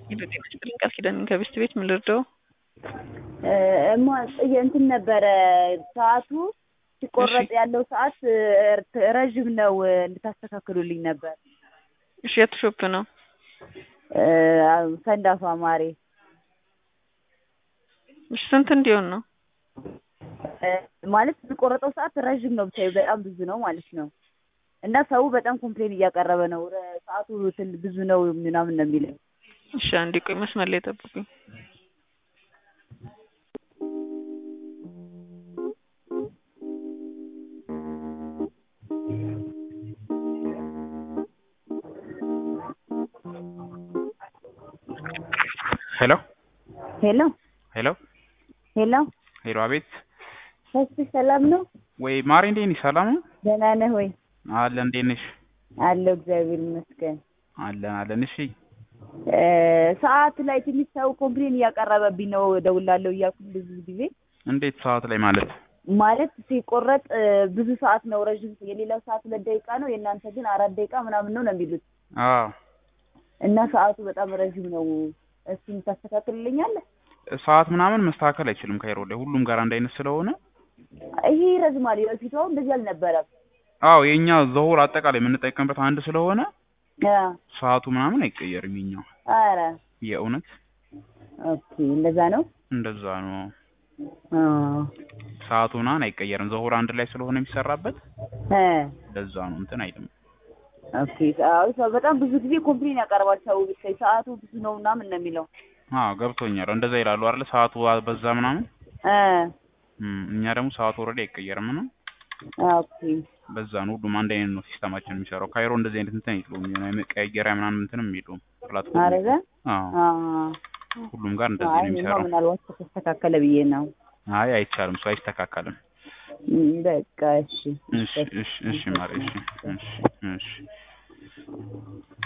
ሄሎ ጤና ይስጥልኝ ቃል ኪዳን ከቤስት ቤት ምን ልርዳው? እማ እንትን ነበረ ሰዓቱ ሲቆረጥ ያለው ሰዓት ረዥም ነው እንድታስተካክሉልኝ ነበር። እሺ የት ሾፕ ነው? ሰንዳፋ ማሬ። እሺ ስንት እንዲሆን ነው? ማለት የሚቆረጠው ሰዓት ረዥም ነው ብቻ በጣም ብዙ ነው ማለት ነው። እና ሰው በጣም ኮምፕሌን እያቀረበ ነው። ሰዓቱ ትን ብዙ ነው ምናምን ነው የሚለው። እሺ አንዴ ቆይ መስመር ላይ ጠብቁኝ። ሄሎ ሄሎ ሄሎ ሄሎ ሄሎ፣ አቤት። እሺ ሰላም ነው? ወይ ማሪ፣ እንዴት ነሽ? ሰላም ነው? ደህና ነህ ወይ? አለን። እንዴት ነሽ? አለሁ እግዚአብሔር ይመስገን። አለን አለን። እሺ ሰዓት ላይ ትንሽ ሰው ኮምፕሌን እያቀረበብኝ ነው እደውላለሁ እያልኩ ብዙ ጊዜ እንዴት ሰዓት ላይ ማለት ማለት ሲቆረጥ ብዙ ሰዓት ነው ረዥም የሌላው ሰዓት ሁለት ደቂቃ ነው የእናንተ ግን አራት ደቂቃ ምናምን ነው ነው የሚሉት አዎ እና ሰዓቱ በጣም ረዥም ነው እሱን ታስተካክልልኛለህ ሰዓት ምናምን መስተካከል አይችልም ካይሮ ላይ ሁሉም ጋር አንድ አይነት ስለሆነ ይሄ ይረዝማል የበፊቱ አሁን እንደዚህ አልነበረም አዎ የኛ ዘሁር አጠቃላይ የምንጠቀምበት አንድ ስለሆነ አ ሰዓቱ ምናምን አይቀየርም የኛው ኧረ የእውነት ኦኬ እንደዛ ነው እንደዛ ነው አ ሰዓቱ ምናምን አይቀየርም ዘሁር አንድ ላይ ስለሆነ የሚሰራበት እ ለዛ ነው እንትን አይልም ኦኬ አዎ ሰው በጣም ብዙ ጊዜ ኮምፕሌን ያቀርባል ሰው ብታይ ሰዓቱ ብዙ ነው ምናምን ነው የሚለው አዎ ገብቶኛል እንደዛ ይላሉ አይደል ሰዓቱ በዛ ምናምን እ እም፣ እኛ ደግሞ ሰዓቱ ኦልሬዲ አይቀየርም ነው ኦኬ በዛ ነው ሁሉም አንድ አይነት ነው ሲስተማችን የሚሰራው ካይሮ እንደዚህ አይነት እንትን የለውም የሆነ መቀያየሪያ ምናምን እንትንም የለውም ፕላትፎርም አረገ አዎ አ ሁሉም ጋር እንደዚህ አይ ነው እኔማ የሚሰራው ምናልባት ከተስተካከለ ብዬ ነው አይ አይቻልም እሱ አይስተካከልም እም፣ በቃ እሺ እሺ እሺ እሺ ማሪ እሺ እሺ እሺ